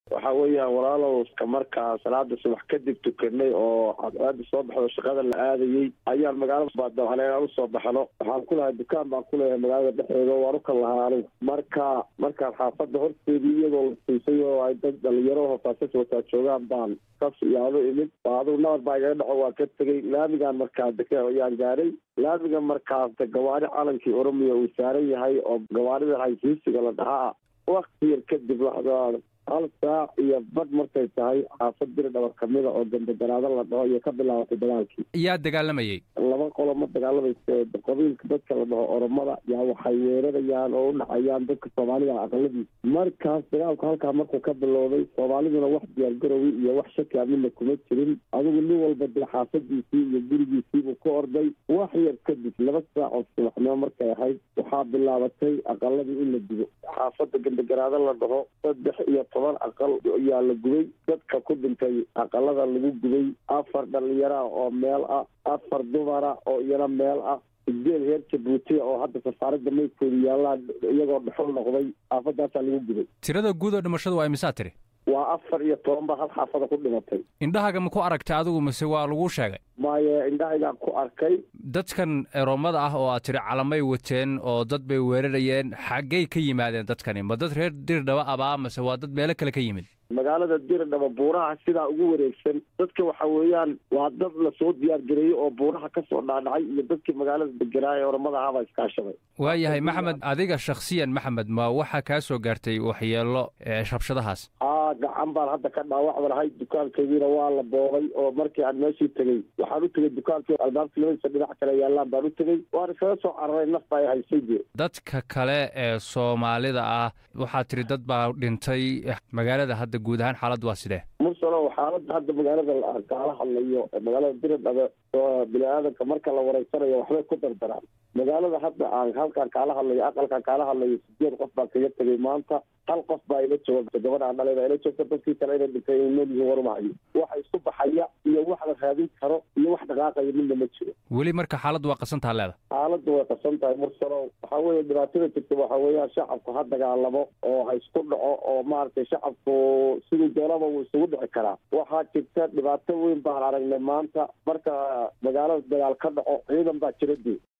waxa weeyaan walaalow iska markaa salaada subax kadib tukanay oo cadceeda soo baxdo shaqada la aadayey ayaan magaalada baadabcale aan usoo baxno waxaan ku lahay dukaan baan ku leeyahay magaalada dhexdeeda waan ukan lahaa anigu marka markaan xaafadda horteedii iyadoo la siisay oo ay dad dhalinyaro hofaasas wataa joogaan baan kas iyo adu imid adigu nabad baa igaga dhaco waa ka tegey laamigaan markaa deke ayaan gaaray laamiga markaas gawaari calankii oromiya uu saaran yahay oo gawaarida haysiisiga la dhahaa wakti yar kadib waxdaa hal saac iyo badh markay tahay xaafad diri dhabar kamida oo dambegaraado la dhaho iyo ka bilaabatay dagaalkii yaa dagaalamayey laba qolo ma dagaalamayse qabiilka dadka la dhaho oromada yaa waxay weerarayaan oo u dhacayaan dadka soomaalida aqaladiisa markaas dagaalku halkaa markuu ka bilowday soomaaliduna wax diyaargarowi iyo wax shaki amina kuma jirin adigu nin walba dee xaafadiisii iyo gurigiisiibuu ku orday wax yar kadib laba saac oo subaxnimo markay ahayd waxaa bilaabatay aqaladii in la digo xaafada gandagaraado la dhaho saddex iyo toban aqal ayaa la gubay dadka ku dhintay aqalada lagu gubay afar dhalinyara oo meel ah afar dumara oo iyana meel ah sideed reer jabuuti oo hadda safaarada maydkooda yaallaan iyagoo dhexol noqday xaafadaasaa lagu gubay tirada guud oo dhimashadu waa imisaa tiri waa afar iyo toban baa hal xaafada ku dhimatay indhahaga ma ku aragtay adigu mise waa laguu sheegay maaye indhahaygaan ku arkay dadkan eroomada ah oo aad tiri calamay wateen oo dad bay weerarayeen xaggay ka yimaadeen dadkani ma dad reer dirdhaba abaa mase waa dad meelo kale ka yimid magaalada diridhaba buuraha sidaa ugu wareegsan dadka waxa weeyaan waa dad lasoo diyaargareeyey oo buuraha kasoo dhaadhacay iyo dadkii magaalada deganaa ee oromada ahaabaa iskaashaday waayahay maxamed adiga shakhsiyan maxamed ma waxaa kaa soo gaartay waxyeelo rabshadahaas aa gacan baan hadda ka dhaawacda lahay dukaankaygiina waa la boobay oo markii aan meeshii tegey waxaan u tegey dukaankii albaabkii labadiisa dhinac kale yaallaan baan u tegey waan iskaga soo cararay naf baa haysay jee dadka kale ee soomaalida ah waxaa tiri dad baa dhintay magaalada hadda guud ahaan xaaladdu waa sidee mursalo xaaladda hadda magaalada kaala hadlayo magaalada diridhabe bini aadanka marka la wareysanayo waxbay ku dardaraan magaalada hadda aan halkaan kaala hadlayo aqalkaan kaala hadlayo sideed qof baan kaga tegay maanta hal qof baa ila jooga gabadha aan dhalay baa ila joogta dadkii kale inay dhintay ay nool yihiin warumahayo waxa isku baxaya iyo wax la raadin karo iyo wax dhaqaaqaya midna ma jiro weli marka xaaladdu waa qasantaha leeda xaaladdu way qasan tahay mursalo waxaa weeye dhibaatada jirta waxa weeyaan shacabku ha dagaalamo oo ha isku dhaco oo maaragtay shacabku siduu doonaba wuu isugu dhici karaa waxaa jirta dhibaato weyn baan aragnay maanta marka magaalada dagaal ka dhaco ciidan baa jira dee